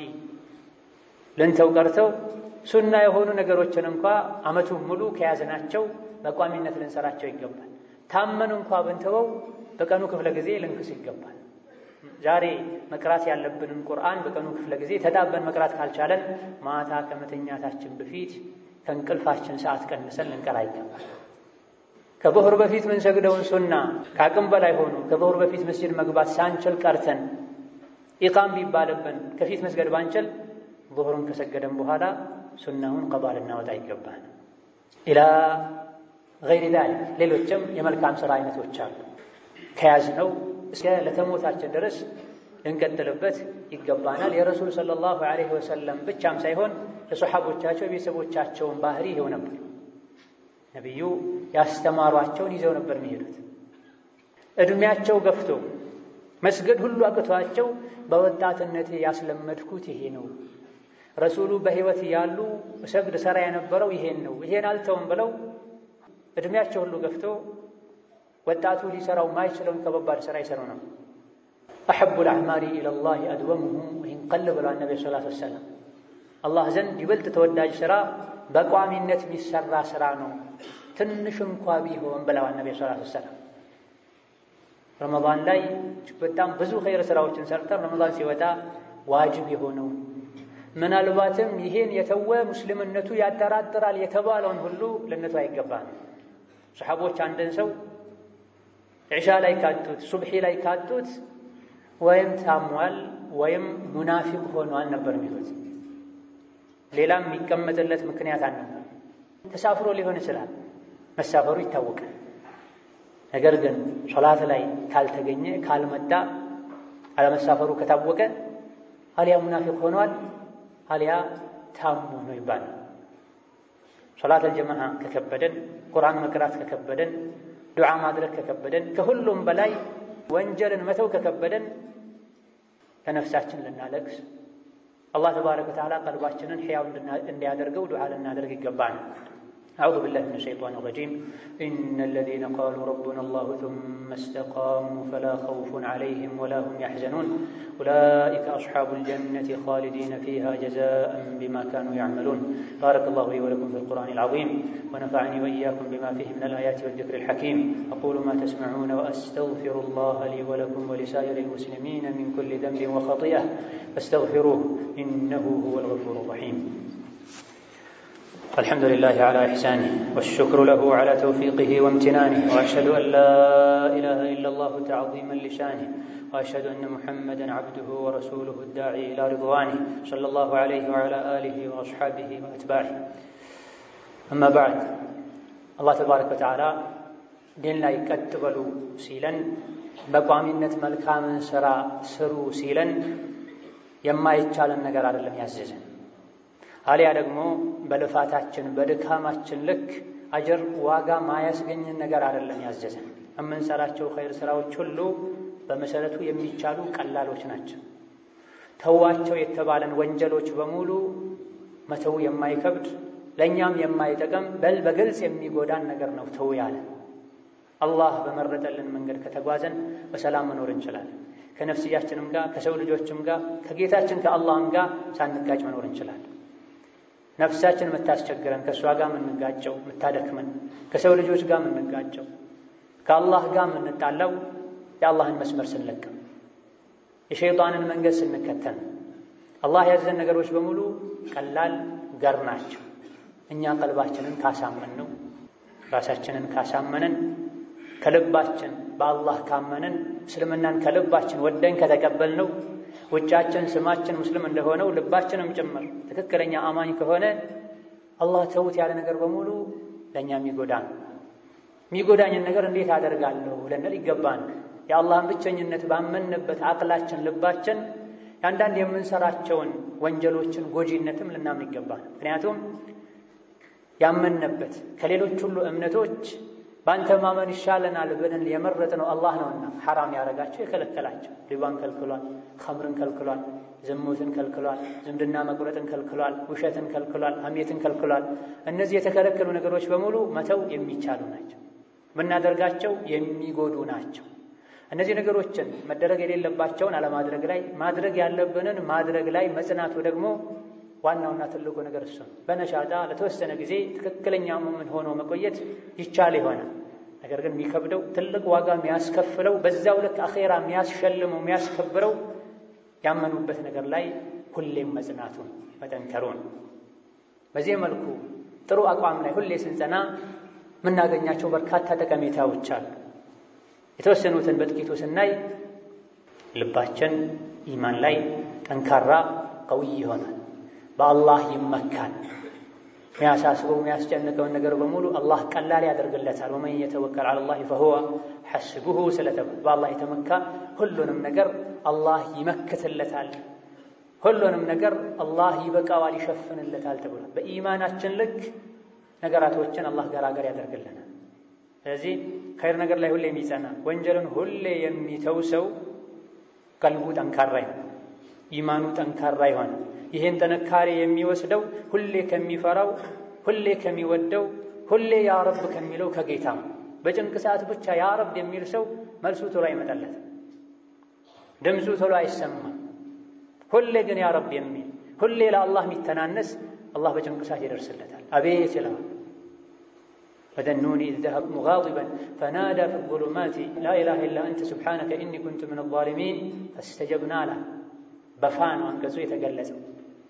ልንተው ቀርተው ሱና የሆኑ ነገሮችን እንኳ ዓመቱን ሙሉ ከያዝናቸው በቋሚነት ልንሰራቸው ይገባል። ታመን እንኳ ብንተወው በቀኑ ክፍለ ጊዜ ልንክስ ይገባል። ዛሬ መቅራት ያለብንን ቁርአን በቀኑ ክፍለ ጊዜ ተጣበን መቅራት ካልቻለን ማታ ከመተኛታችን በፊት ከእንቅልፋችን ሰዓት ቀንሰን ልንቀራ ይገባል። ከዙሁር በፊት ምንሰግደውን ሱና ከአቅም በላይ ሆኑ ከዙሁር በፊት መስጅድ መግባት ሳንችል ቀርተን ኢቃም ቢባልብን ከፊት መስገድ ባንችል ዙሁርን ከሰገደን በኋላ ሱናውን ቀዷ ልናወጣ ይገባል። ኢላ ገይሪ ዛሊክ ሌሎችም የመልካም ሥራ አይነቶች አሉ ከያዝነው እስከ ለተሞታችን ድረስ ልንቀጥልበት ይገባናል። የረሱል ሰለላሁ ዐለይሂ ወሰለም ብቻም ሳይሆን የሰሓቦቻቸው የቤተሰቦቻቸውን ባህሪ ይኸው ነበር። ነቢዩ ያስተማሯቸውን ይዘው ነበር የሚሄዱት። ዕድሜያቸው ገፍቶ መስገድ ሁሉ አቅቷቸው በወጣትነቴ ያስለመድኩት ይሄ ነው፣ ረሱሉ በሕይወት ያሉ እሰግድ ሰራ የነበረው ይሄን ነው፣ ይሄን አልተውም ብለው ዕድሜያቸው ሁሉ ገፍቶ ወጣቱ ሊሰራው ማይችለውን ከባባድ ስራ ይሰሩ ነው። አሐቡ ልአዕማሊ ኢለላሂ አድወሙሁ ወኢን ቀል ብሏል ነቢ ሰላት ወሰላም። አላህ ዘንድ ይበልጥ ተወዳጅ ስራ በቋሚነት የሚሰራ ስራ ነው። ትንሽ እንኳ ቢሆን ብለዋል ነቢ ሰላቱ ወሰላም። ረመዳን ላይ በጣም ብዙ ኸይር ስራዎችን ሰርተን ረመዳን ሲወጣ ዋጅብ የሆነው ምናልባትም ይሄን የተወ ሙስልምነቱ ያጠራጥራል የተባለውን ሁሉ ለነቱ አይገባም። ሰሓቦች አንድን ሰው ዒሻ ላይ ካጡት ሱብሒ ላይ ካጡት ወይም ታሟል ወይም ሙናፊቅ ሆኗል ነበር የሚሉት። ሌላም የሚቀመጥለት ምክንያት አልነበር። ተሳፍሮ ሊሆን ይችላል፣ መሳፈሩ ይታወቃል። ነገር ግን ሶላት ላይ ካልተገኘ ካልመጣ፣ አለመሳፈሩ ከታወቀ አሊያ ሙናፊቅ ሆኗል አሊያ ታሞ ነው ይባላል። ሶላት አልጀማዓ ከከበደን፣ ቁርአን መቅራት ከከበደን፣ ዱዓ ማድረግ ከከበደን፣ ከሁሉም በላይ ወንጀልን መተው ከከበደን ለነፍሳችን ልናለቅስ አላህ ተባረከ ወተዓላ ቀልባችንን ሕያው እንዲያደርገው ዱዓ ልናደርግ ይገባል። አዑዙ ቢላሂ ሚነ ሸይጣኒ ረጂም ኢነ አለዚነ ቃሉ ረቡና አላሁ ሱመ እስተቃሙ ፈላ ኸውፉን ዐለይሂም ወላ ሁም ያሕዘኑን ኡላኢከ አስሓቡል ጀነቲ ኻሊዲነ ፊሃ ጀዛአን ቢማ ካኑ ያዕመሉን። ባረከላሁ ሊ ወለኩም ፊል ቁርአኒል ዐዚም ወነፈዐኒ ወኢያኩም ቢማ ፊሂ ሚነል አያቲ ወዚክሪል ሐኪም አቁሉ ማ ተስመዑነ ወአስተግፊሩላህ ሊ ወለኩም ወሊሳኢሪል ሙስሊሚነ ሚን ኩሊ ዘንቢን ወኸጢአ ፈስተግፊሩህ ኢነሁ ሁወል ገፉሩ ረሒም። الحمد لله على إحسانه والشكر له على توفيقه وامتنانه وأشهد أن لا إله إلا الله تعظيما لشانه وأشهد أن محمدا عبده ورسوله الداعي إلى رضوانه صلى الله عليه وعلى آله وأصحابه وأتباعه أما بعد الله تبارك وتعالى دين لا يكتبلوا سيلا በቋሚነት መልካምን ስራ ስሩ ሲለን የማይቻለን ነገር አይደለም ያዘዘን አሊያ ደግሞ በልፋታችን በድካማችን ልክ አጀር ዋጋ ማያስገኝን ነገር አይደለም ያዘዘን። የምንሰራቸው ኸይር ስራዎች ሁሉ በመሰረቱ የሚቻሉ ቀላሎች ናቸው። ተዋቸው የተባለን ወንጀሎች በሙሉ መተው የማይከብድ ለእኛም የማይጠቅም በል በግልጽ የሚጎዳን ነገር ነው ተው ያለ። አላህ በመረጠልን መንገድ ከተጓዘን በሰላም መኖር እንችላለን። ከነፍስያችንም ጋር ከሰው ልጆችም ጋር ከጌታችን ከአላህም ጋር ሳንጋጭ መኖር እንችላለን። ነፍሳችን የምታስቸግረን ከእሷ ጋር የምንጋጨው የምታደክመን ከሰው ልጆች ጋር የምንጋጨው ከአላህ ጋር የምንጣላው የአላህን መስመር ስንለቅም የሸይጣንን መንገድ ስንከተል አላህ ያዘን ነገሮች በሙሉ ቀላል ገር ናቸው። እኛ ቀልባችንን ካሳመን ነው ራሳችንን ካሳመንን ከልባችን በአላህ ካመንን እስልምናን ከልባችን ወደን ከተቀበል ነው ውጫችን ስማችን ሙስሊም እንደሆነው ልባችንም ጭምር ትክክለኛ አማኝ ከሆነ አላህ ተውት ያለ ነገር በሙሉ ለእኛ የሚጎዳ ነው። የሚጎዳኝን ነገር እንዴት አደርጋለሁ ልንል ይገባን። የአላህን ብቸኝነት ባመንበት አቅላችን ልባችን የአንዳንድ የምንሰራቸውን ወንጀሎችን ጎጂነትም ልናምን ይገባል። ምክንያቱም ያመንበት ከሌሎች ሁሉ እምነቶች በአንተ ማመን ይሻለናል ብለን የመረጥነው አላህ ነውና ሐራም ያደረጋቸው የከለከላቸው ሪባን ከልክሏል፣ ኸምርን ከልክሏል፣ ዝሙትን ከልክሏል፣ ዝምድና መቁረጥን ከልክሏል፣ ውሸትን ከልክሏል፣ ሐሜትን ከልክሏል። እነዚህ የተከለከሉ ነገሮች በሙሉ መተው የሚቻሉ ናቸው፣ ብናደርጋቸው የሚጎዱ ናቸው። እነዚህ ነገሮችን መደረግ የሌለባቸውን አለማድረግ ላይ ማድረግ ያለብንን ማድረግ ላይ መጽናቱ ደግሞ ዋናውና ትልቁ ነገር እሱ ነው። በነሻጣ ለተወሰነ ጊዜ ትክክለኛ ሙእምን ሆኖ መቆየት ይቻል ይሆናል። ነገር ግን የሚከብደው ትልቅ ዋጋ የሚያስከፍለው በዛው ልክ አኼራ የሚያስሸልመው የሚያስከብረው ያመኑበት ነገር ላይ ሁሌም መጽናቱን መጠንከሩን። በዚህ መልኩ ጥሩ አቋም ላይ ሁሌ ስንጸና የምናገኛቸው በርካታ ጠቀሜታዎች አሉ። የተወሰኑትን በጥቂቱ ስናይ ልባችን ኢማን ላይ ጠንካራ ቀውይ ይሆናል። በአላህ ይመካል። የሚያሳስበው የሚያስጨንቀውን ነገር በሙሉ አላህ ቀላል ያደርግለታል። ወመን የተወከል ዐለላህ ፈሁወ ሐስቡሁ ስለተባለ በአላህ የተመካ ሁሉንም ነገር አላህ ይመክትለታል፣ ሁሉንም ነገር አላህ ይበቃዋል፣ ይሸፍንለታል ተብሏል። በኢማናችን ልክ ነገራቶችን አላህ ገራገር ያደርግልናል። ስለዚህ ኸይር ነገር ላይ ሁሌ የሚጸና ወንጀልን ሁሌ የሚተው ሰው ቀልቡ ጠንካራ ይሆን፣ ኢማኑ ጠንካራ ይሆን። ይህን ጥንካሬ የሚወስደው ሁሌ ከሚፈራው ሁሌ ከሚወደው ሁሌ ያ ረብ ከሚለው ከጌታ ነው። በጭንቅ ሰዓት ብቻ ያ ረብ የሚል ሰው መልሱ ቶሎ አይመጣለት፣ ድምፁ ቶሎ አይሰማም። ሁሌ ግን ያ ረብ የሚል ሁሌ ለአላህ የሚተናነስ አላህ በጭንቅ ሰዓት ይደርስለታል። አቤት ይለዋል። ወዘኑኒ ኢዝ ዘሀበ ሙጋዲበን ፈናዳ ፊ ዙሉማቲ ላ ኢላሃ ኢላ አንተ ሱብሓነከ ኢኒ ኩንቱ ሚነ ዛሊሚን ፈስተጀብና ላ በፋ ነው አንቀጹ የተገለጸው።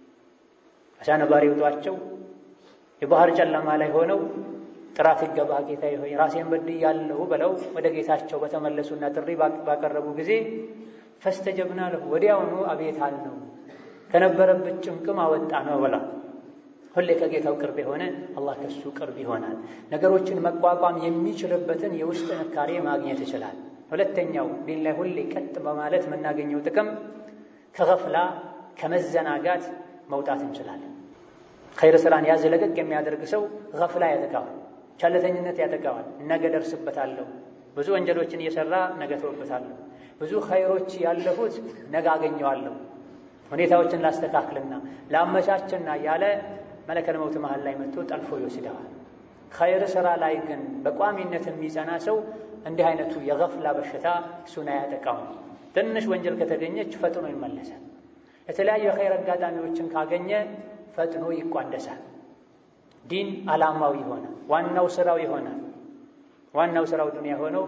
አሳ ነባሪ ውጧቸው የባህር ጨለማ ላይ ሆነው ጥራት ይገባ ጌታዬ ሆይ ራሴን በድያለሁ ብለው ወደ ጌታቸው በተመለሱና ጥሪ ባቀረቡ ጊዜ ፈስተጀብና ለሁ ወዲያውኑ አቤት አልነው ከነበረበት ጭንቅም አወጣ ነው ብላ ሁሌ ከጌታው ቅርብ የሆነ አላህ ከሱ ቅርብ ይሆናል። ነገሮችን መቋቋም የሚችልበትን የውስጥ ጥንካሬ ማግኘት ይችላል። ሁለተኛው ዲን ላይ ሁሌ ቀጥ በማለት የምናገኘው ጥቅም ከገፍላ ከመዘናጋት መውጣት እንችላለን። ኸይር ስራን ያዝ ለቀቅ የሚያደርግ ሰው ገፍላ ያጠቃዋል፣ ቸልተኝነት ያጠቃዋል። ነገ ደርስበታለሁ፣ ብዙ ወንጀሎችን እየሰራ ነገ ተወበታለሁ፣ ብዙ ኸይሮች ያለፉት ነገ አገኘዋለሁ፣ ሁኔታዎችን ላስተካክልና ላመቻችና ያለ መለከል መውት መሃል ላይ መጥቶ ጠልፎ ይወስደዋል። ኸይር ስራ ላይ ግን በቋሚነት የሚጸና ሰው እንዲህ አይነቱ የገፍላ በሽታ እሱን አያጠቃውም። ትንሽ ወንጀል ከተገኘች ፈጥኖ ይመለሳል። የተለያዩ የኸይር አጋጣሚዎችን ካገኘ ፈጥኖ ይቋደሳል። ዲን ዓላማው ይሆናል። ዋናው ስራው ይሆናል። ዋናው ስራው ዱንያ ሆነው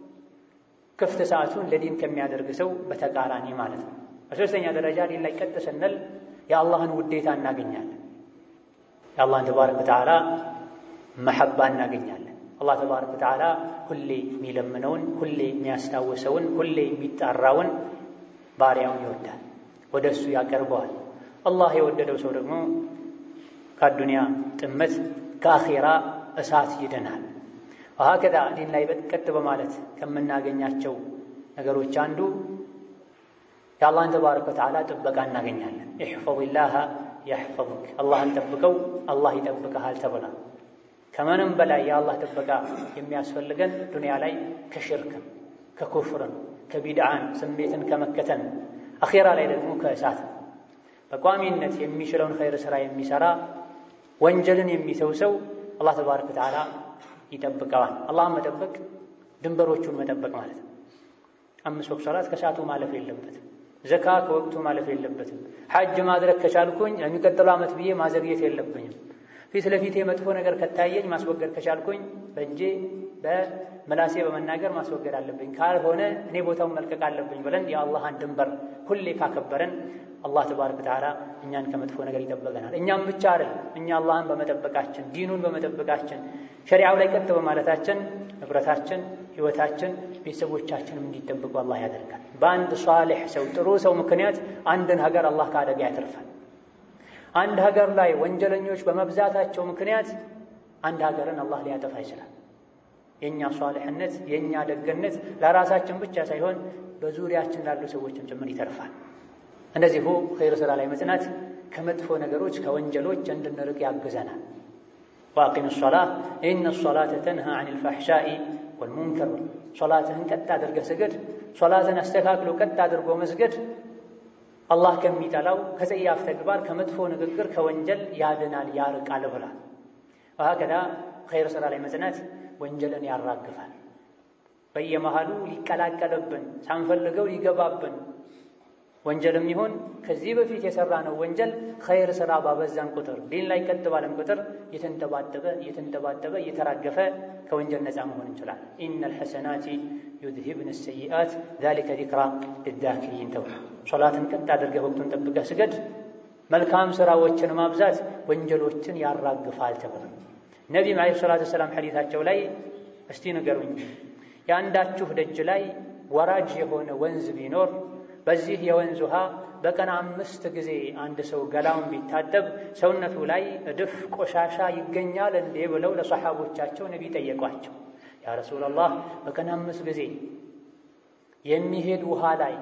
ክፍት ሰዓቱን ለዲን ከሚያደርግ ሰው በተቃራኒ ማለት ነው። በሶስተኛ ደረጃ ዲን ላይ ቀጥ ስንል የአላህን ውዴታ እናገኛለን። የአላህን ተባረከ ወተዓላ መሐባ እናገኛለን። አላህ ተባረከ ወተዓላ ሁሌ የሚለምነውን፣ ሁሌ የሚያስታውሰውን፣ ሁሌ የሚጣራውን ባሪያውን ይወዳል፣ ወደ እሱ ያቀርበዋል። አላህ የወደደው ሰው ደግሞ ከአዱንያ ጥመት ከአኼራ እሳት ይድናል። ወሀከዛ ዲን ላይ ቀጥ በማለት ከምናገኛቸው ነገሮች አንዱ የአላህን ተባረከ ወተዓላ ጥበቃ እናገኛለን። ኢሕፈዝላህ ያሕፈዝክ፣ አላህን ጠብቀው አላህ ይጠብቀሃል ተብሏል። ከምንም በላይ የአላህ ጥበቃ የሚያስፈልገን ዱንያ ላይ ከሽርክን፣ ከኩፍርን፣ ከቢድዓን ስሜትን ከመከተን አኼራ ላይ ደግሞ ከእሳት በቋሚነት የሚችለውን ኸይር ሥራ የሚሠራ ወንጀልን የሚተው ሰው አላህ ተባረከ ወተዓላ ይጠብቀዋል። አላህን መጠበቅ ድንበሮቹን መጠበቅ ማለት ነው። አምስት ወቅት ሶላት ከሰዓቱ ማለፍ የለበትም። ዘካ ከወቅቱ ማለፍ የለበትም። ሐጅ ማድረግ ከቻልኩኝ የሚቀጥለው ዓመት ብዬ ማዘግየት የለብኝም። ፊት ለፊቴ መጥፎ ነገር ከታየኝ ማስወገድ ከቻልኩኝ በእጄ በምላሴ በመናገር ማስወገድ አለብኝ። ካልሆነ እኔ ቦታውን መልቀቅ አለብኝ ብለን የአላህን ድንበር ሁሌ ካከበረን አላህ ተባረከ ወተዓላ እኛን ከመጥፎ ነገር ይጠበቀናል። እኛም ብቻ አይደል፣ እኛ አላህን በመጠበቃችን ዲኑን በመጠበቃችን ሸሪዓው ላይ ቀጥ በማለታችን ንብረታችን፣ ሕይወታችን፣ ቤተሰቦቻችንም እንዲጠብቁ አላህ ያደርጋል። በአንድ ሷሊሕ ሰው ጥሩ ሰው ምክንያት አንድን ሀገር አላህ ከአደጋ ያተርፋል። አንድ ሀገር ላይ ወንጀለኞች በመብዛታቸው ምክንያት አንድ ሀገርን አላህ ሊያጠፋ ይችላል። የእኛ ሷሊሕነት የእኛ ደግነት ለራሳችን ብቻ ሳይሆን በዙሪያችን ላሉ ሰዎችም ጭምር ይተርፋል። እንደዚሁ ኸይር ሥራ ላይ መጽናት ከመጥፎ ነገሮች ከወንጀሎች እንድንርቅ ያግዘናል። ወአቂም ሶላህ ኢነ ሶላተ ተንሃ አን ልፋሕሻኢ ወልሙንከር። ሶላትህን ቀጥ አድርገህ ስገድ። ሶላትን አስተካክሎ ቀጥ አድርጎ መስገድ አላህ ከሚጠላው ከጸያፍ ተግባር ከመጥፎ ንግግር ከወንጀል ያድናል፣ ያርቃል ብሏል። ወሀከዛ ኸይር ሥራ ላይ መጽናት ወንጀልን ያራግፋል። በየመሃሉ ሊቀላቀልብን ሳንፈልገው ሊገባብን ወንጀልም ይሁን ከዚህ በፊት የሰራነው ወንጀል ኸይር ሥራ ባበዛን ቁጥር ዲን ላይ ቀጥ ባለን ቁጥር እየተንጠባጠበ እየተንጠባጠበ እየተራገፈ ከወንጀል ነፃ መሆን እንችላለን። ኢነል ሐሰናቲ ዩዝሂብነ ሰይአት ዛሊከ ዚክራ ሊዛኪሪን ተብሎ ሶላትን ቀጥ አድርገህ ወቅቱን ጠብቀህ ስገድ። መልካም ሥራዎችን ማብዛት ወንጀሎችን ያራግፋል ተብሎ ነቢም ዓለይሂ ሰላቱ ወሰላም ሐዲታቸው ላይ እስቲ ንገሩኝ የአንዳችሁ ደጅ ላይ ወራጅ የሆነ ወንዝ ቢኖር በዚህ የወንዝ ውሃ በቀን አምስት ጊዜ አንድ ሰው ገላውን ቢታጠብ ሰውነቱ ላይ እድፍ ቆሻሻ ይገኛል እንዴ ብለው ለሰሓቦቻቸው ነቢ ጠየቋቸው። ያ ረሱላላህ በቀን አምስት ጊዜ የሚሄድ ውሃ ላይ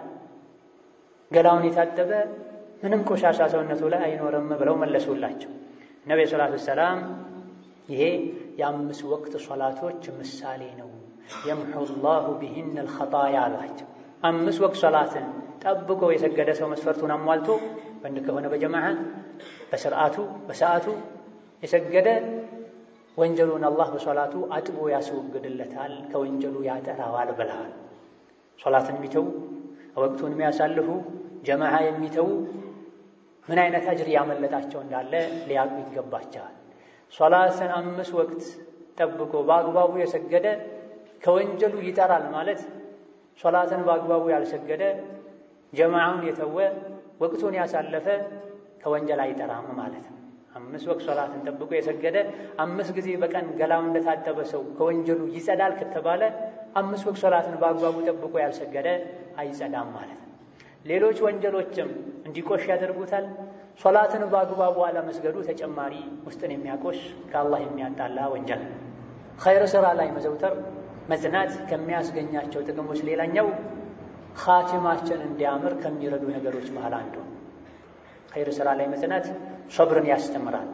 ገላውን የታጠበ ምንም ቆሻሻ ሰውነቱ ላይ አይኖርም ብለው መለሱላቸው። ነቢ ሰላቱ ሰላም ይሄ የአምስት ወቅት ሶላቶች ምሳሌ ነው፣ የምሑ ላሁ ቢሂነ ልኸጣያ አሏቸው። አምስት ወቅት ሶላትን ጠብቆ የሰገደ ሰው መስፈርቱን አሟልቶ ወንድ ከሆነ በጀማዓ በስርዓቱ በሰዓቱ የሰገደ ወንጀሉን አላህ በሶላቱ አጥቦ ያስወግድለታል፣ ከወንጀሉ ያጠራዋል ብለዋል። ሶላትን የሚተው ወቅቱን የሚያሳልፉ ጀማዓ የሚተው ምን አይነት አጅር ያመለጣቸው እንዳለ ሊያውቁ ይገባቸዋል። ሶላትን አምስት ወቅት ጠብቆ በአግባቡ የሰገደ ከወንጀሉ ይጠራል ማለት ሶላትን በአግባቡ ያልሰገደ ጀማዓውን የተወ ወቅቱን ያሳለፈ ከወንጀል አይጠራም ማለት ነው። አምስት ወቅት ሶላትን ጠብቆ የሰገደ አምስት ጊዜ በቀን ገላው እንደታጠበ ሰው ከወንጀሉ ይጸዳል ከተባለ አምስት ወቅት ሶላትን በአግባቡ ጠብቆ ያልሰገደ አይጸዳም ማለት ነው። ሌሎች ወንጀሎችም እንዲቆሽ ያደርጉታል። ሶላትን በአግባቡ አለመስገዱ ተጨማሪ ውስጥን የሚያቆሽ ከአላህ የሚያጣላ ወንጀል ነው። ኸይር ሥራ ላይ መዘውተር መጽናት ከሚያስገኛቸው ጥቅሞች ሌላኛው ኻቲማችን እንዲያምር ከሚረዱ ነገሮች መሃል አንዱ ኸይር ሥራ ላይ መጽናት ሰብርን ያስተምራል።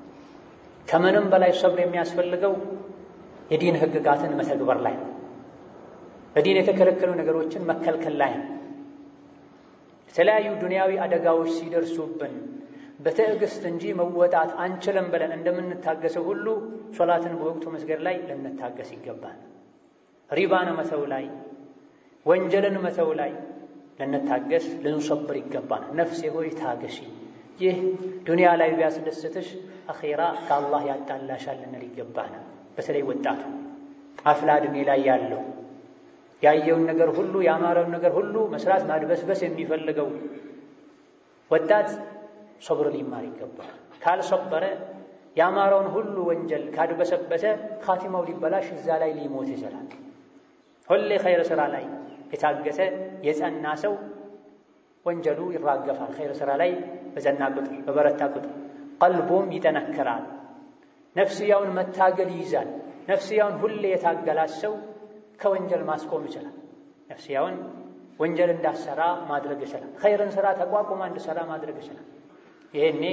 ከምንም በላይ ሰብር የሚያስፈልገው የዲን ሕግጋትን መተግበር ላይ ነው። በዲን የተከለከሉ ነገሮችን መከልከል ላይ ነው። የተለያዩ ዱንያዊ አደጋዎች ሲደርሱብን በትዕግስት እንጂ መወጣት አንችልም ብለን እንደምንታገሰው ሁሉ ሶላትን በወቅቱ መስገድ ላይ ልንታገስ ይገባል። ሪባን መተው ላይ፣ ወንጀልን መተው ላይ ልንታገስ ልንሰብር ይገባል። ነፍሴ ሆይ ታገሺ፣ ይህ ዱንያ ላይ ቢያስደስትሽ አኼራ ከአላህ ያጣላሻል ልንል ይገባናል። በተለይ ወጣቱ አፍላ ዕድሜ ላይ ያለው ያየውን ነገር ሁሉ ያማረውን ነገር ሁሉ መስራት ማድበስበስ የሚፈልገው ወጣት ሶብር ሊማር ይገባል። ካልሰበረ ያማረውን ሁሉ ወንጀል ካድበሰበሰ ካቲማው ሊበላሽ እዛ ላይ ሊሞት ይችላል። ሁሌ ኸይር ሥራ ላይ የታገሰ የጸና ሰው ወንጀሉ ይራገፋል። ኸይር ሥራ ላይ በጸና ቁጥር በበረታ ቁጥር ቀልቡም ይጠነክራል። ነፍስያውን መታገል ይይዛል። ነፍስያውን ሁሌ የታገላት ሰው ከወንጀል ማስቆም ይችላል። ነፍስያውን ወንጀል እንዳሰራ ማድረግ ይችላል። ኸይርን ስራ ተቋቁማ እንድሰራ ማድረግ ይችላል። ይሄኔ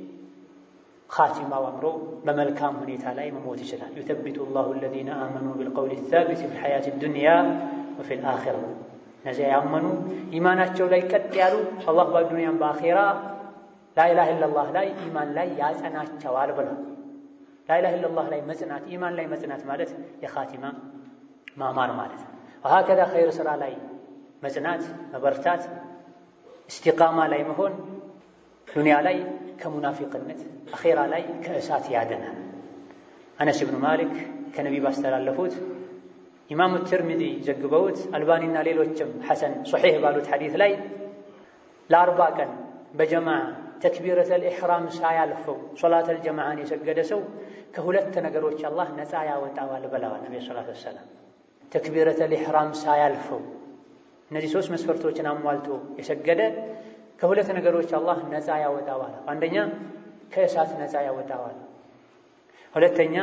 ኻቲማው አምሮ በመልካም ሁኔታ ላይ መሞት ይችላል። ዩተቢቱ ላሁ አለዚነ አመኑ ቢልቀውሊ ሳቢት ፊል ሐያቲ ዱንያ ወፊል አኺራ። እነዚያ ያመኑ ኢማናቸው ላይ ቀጥ ያሉ አላህ በዱንያም በአኼራ ላኢላሃ ኢለላህ ላይ ኢማን ላይ ያጸናቸዋል ብሏል። ላኢላሃ ኢለላህ ላይ መጽናት ኢማን ላይ መጽናት ማለት የኻቲማ ማማር ማለት ነው። ወሀከዛ ኸይር ሥራ ላይ መጽናት መበርታት፣ እስቲቃማ ላይ መሆን ዱንያ ላይ ከሙናፊቅነት አኼራ ላይ ከእሳት ያደናል። አነስ ብኑ ማሊክ ከነቢ ባስተላለፉት ኢማሙ ትርሚዚ ዘግበውት አልባኒና ሌሎችም ሐሰን ሶሒሕ ባሉት ሐዲት ላይ ለአርባ ቀን በጀማዓ ተክቢረተል ኢሕራም ሳያልፈው ሶላተል ጀማዓን የሰገደ ሰው ከሁለት ነገሮች አላህ ነፃ ያወጣዋል ብለዋል ነቢ ሰላት ወሰላም። ተክቢረተል ኢሕራም ሳያልፈው እነዚህ ሶስት መስፈርቶችን አሟልቶ የሰገደ ከሁለት ነገሮች አላህ ነፃ ያወጣዋል። አንደኛ ከእሳት ነፃ ያወጣዋል። ሁለተኛ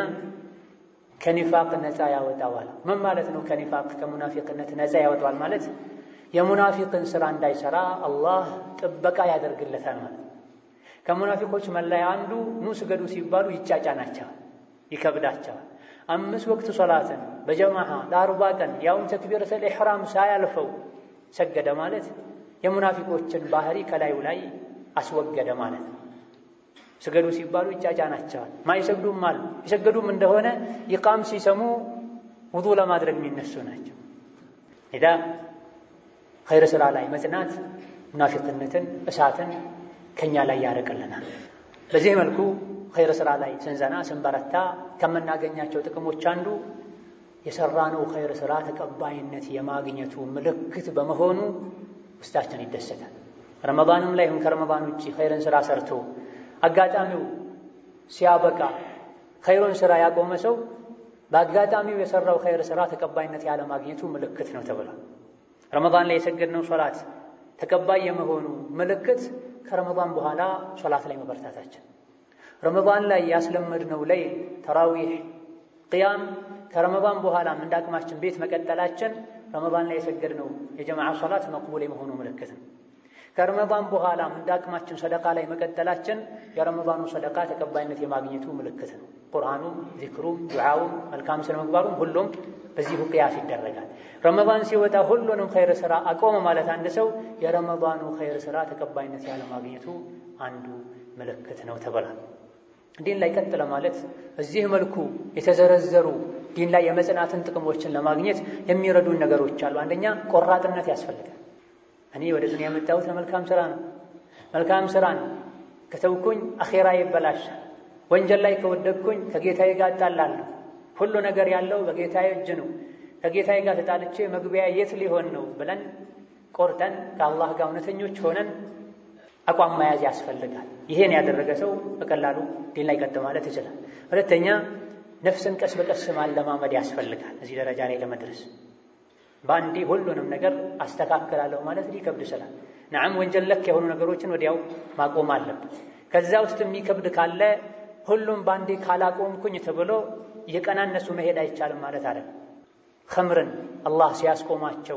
ከኒፋቅ ነፃ ያወጣዋል። ምን ማለት ነው? ከኒፋቅ ከሙናፊቅነት ነፃ ያወጣዋል ማለት የሙናፊቅን ስራ እንዳይሰራ አላህ ጥበቃ ያደርግለታል ማለት ከሙናፊቆች መለያ አንዱ ኑ ስገዱ ሲባሉ ይጫጫናቸዋል፣ ይከብዳቸዋል። አምስት ወቅት ሶላትን በጀማዓ ለአርባ ቀን ያውን ተክቢረተል ኢሕራም ሳያልፈው ሰገደ ማለት የሙናፊቆችን ባህሪ ከላዩ ላይ አስወገደ ማለት ነው። ስገዱ ሲባሉ ይጫጫናቸዋል። ማይሰግዱም አሉ። የሰገዱም እንደሆነ ይቃም ሲሰሙ ውዱ ለማድረግ የሚነሱ ናቸው። ኢዳ ኸይር ስራ ላይ መጽናት ሙናፊቅነትን፣ እሳትን ከኛ ላይ ያርቅልናል። በዚህ መልኩ ኸይር ስራ ላይ ስንዘና ስንበረታ ከምናገኛቸው ጥቅሞች አንዱ የሰራነው ኸይር ስራ ተቀባይነት የማግኘቱ ምልክት በመሆኑ ውስጣችን ይደሰታል። ረመዳንም ላይ ይሁን ከረመዳን ውጭ ኸይርን ስራ ሰርቶ አጋጣሚው ሲያበቃ ኸይሩን ስራ ያቆመ ሰው በአጋጣሚው የሰራው ኸይር ስራ ተቀባይነት ያለማግኘቱ ምልክት ነው ተብሏል። ረመዳን ላይ የሰገድነው ሶላት ተቀባይ የመሆኑ ምልክት ከረመዳን በኋላ ሶላት ላይ መበርታታችን፣ ረመዳን ላይ ያስለመድነው ለይል ተራዊሕ፣ ቅያም ከረመዳን በኋላም እንደ አቅማችን ቤት መቀጠላችን ረመዳን ላይ የሰገድነው የጀማዓ ሶላት መቅቡል የመሆኑ ምልክት ነው። ከረመዳን በኋላም እንደ አቅማችን ሰደቃ ላይ መቀጠላችን የረመዳኑ ሰደቃ ተቀባይነት የማግኘቱ ምልክት ነው። ቁርአኑም፣ ዚክሩም፣ ዱዓውም፣ መልካም ስነ ምግባሩም ሁሉም በዚሁ ቅያስ ይደረጋል። ረመዳን ሲወጣ ሁሉንም ኸይር ስራ አቆመ ማለት አንድ ሰው የረመዳኑ ኸይር ስራ ተቀባይነት ያለማግኘቱ አንዱ ምልክት ነው ተብሏል። ዲን ላይ ቀጥ ለማለት በዚህ መልኩ የተዘረዘሩ ዲን ላይ የመጽናትን ጥቅሞችን ለማግኘት የሚረዱን ነገሮች አሉ። አንደኛ ቆራጥነት ያስፈልጋል። እኔ ወደ ዱንያ የመጣሁት ለመልካም ስራ ነው። መልካም ስራን ከተውኩኝ አኼራ ይበላሻል። ወንጀል ላይ ከወደቅኩኝ ከጌታዬ ጋር እጣላለሁ። ሁሉ ነገር ያለው በጌታዬ እጅ ነው፣ ከጌታዬ ጋር ተጣልቼ መግቢያ የት ሊሆን ነው ብለን ቆርጠን ከአላህ ጋር እውነተኞች ሆነን አቋም መያዝ ያስፈልጋል። ይሄን ያደረገ ሰው በቀላሉ ዲን ላይ ቀጥ ማለት ይችላል። ሁለተኛ ነፍስን ቀስ በቀስ ማለማመድ ያስፈልጋል። እዚህ ደረጃ ላይ ለመድረስ በአንዴ ሁሉንም ነገር አስተካክላለሁ ማለት ሊከብድ ይችላል። ነዓም ወንጀል ለክ የሆኑ ነገሮችን ወዲያው ማቆም አለብን። ከዛ ውስጥ የሚከብድ ካለ ሁሉም በአንዴ ካላቆምኩኝ ተብሎ እየቀናነሱ መሄድ አይቻልም ማለት አለ። ኸምርን አላህ ሲያስቆማቸው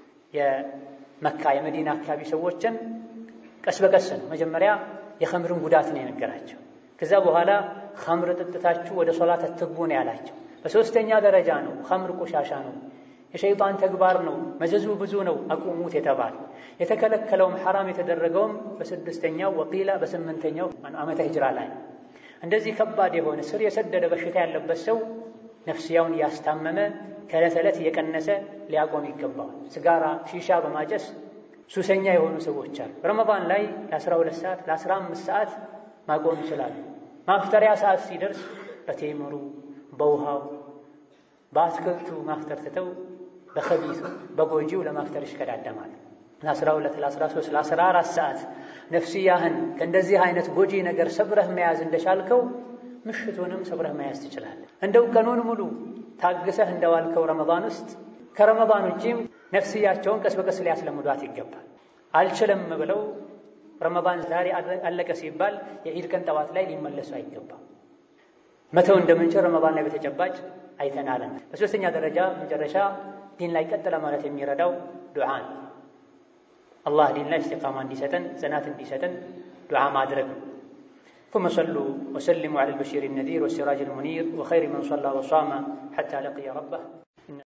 የመካ የመዲና አካባቢ ሰዎችን ቀስ በቀስ ነው። መጀመሪያ የኸምርን ጉዳት ነው የነገራቸው። ከዛ በኋላ ኸምር ጥጥታችሁ ወደ ሶላት አትግቡ ነው ያላቸው። በሦስተኛ ደረጃ ነው ኸምር ቆሻሻ ነው፣ የሸይጣን ተግባር ነው፣ መዘዙ ብዙ ነው፣ አቁሙት የተባለ የተከለከለውም ሐራም የተደረገውም በስድስተኛው ወቂላ በስምንተኛው ዓመተ ሂጅራ ላይ እንደዚህ ከባድ የሆነ ስር የሰደደ በሽታ ያለበት ሰው ነፍስያውን እያስታመመ ከዕለት ዕለት እየቀነሰ ሊያቆም ይገባዋል። ስጋራ፣ ሺሻ በማጨስ ሱሰኛ የሆኑ ሰዎች አሉ። ረመዳን ላይ ለ12 ሰዓት ለ15 ሰዓት ማቆም ይችላሉ። ማፍጠሪያ ሰዓት ሲደርስ በቴምሩ በውሃው በአትክልቱ ማፍጠር ትተው በከቢቱ በጎጂው ለማፍጠር ይሽከዳደማል። ለ12 ለ13 ለ14 ሰዓት ነፍስያህን ከእንደዚህ አይነት ጎጂ ነገር ሰብረህ መያዝ እንደቻልከው ምሽቱንም ሰብረህ መያዝ ትችላለህ። እንደው ቀኑን ሙሉ ታግሰህ እንደዋልከው ረመዳን ውስጥ ከረመዳን ውጪም ነፍስያቸውን ቀስ በቀስ ሊያስለምዷት ይገባል። አልችልም ብለው ረመዳን ዛሬ አለቀ ሲባል የኢድ ቀን ጠዋት ላይ ሊመለሱ አይገባም። መተው እንደምንችል ረመዳን ላይ በተጨባጭ አይተናለን። በሶስተኛ ደረጃ መጨረሻ ዲን ላይ ቀጥ ለማለት የሚረዳው ዱዓ ነው። አላህ ዲን ላይ እስቲቃማ እንዲሰጠን ጽናት እንዲሰጠን ዱዓ ማድረግ ነው። ثم صلوا وسلموا على البشير النذير والسراج المنير وخير من صلى وصام حتى لقي ربه